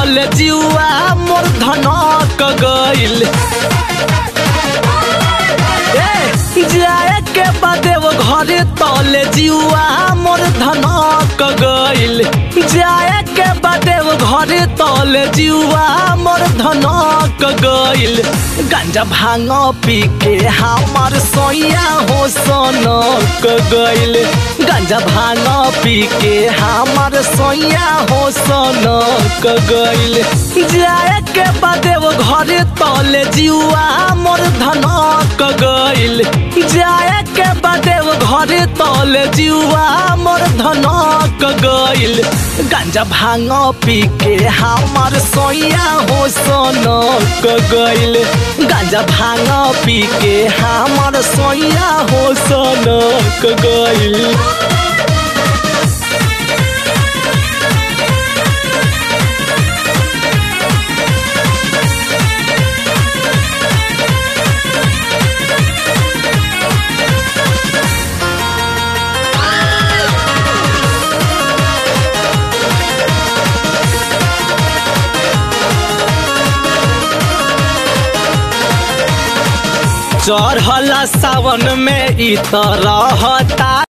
तले जीवा मोर धनक गइल ए, जाए के बादे वो घरे तले जीवा मोर धनक गइल जाए के बादे वो घरे तले जीवा मोर धनक गइल गांजा भांग पी के हमार सोया हो सनक गइल गांजा भांग पी के हमार सोया हो सनक गइल जाए के बादे वो घरे तले जीवा मोर धनक गइल जाए के बादे वो घरे तले जीवा मोर धनक गइल गांजा भांग पी के हमार सोया हो सनक गइल गांजा भांग पी के हमार सोया हो सनक गइल चढ़ला सावन में इ तरह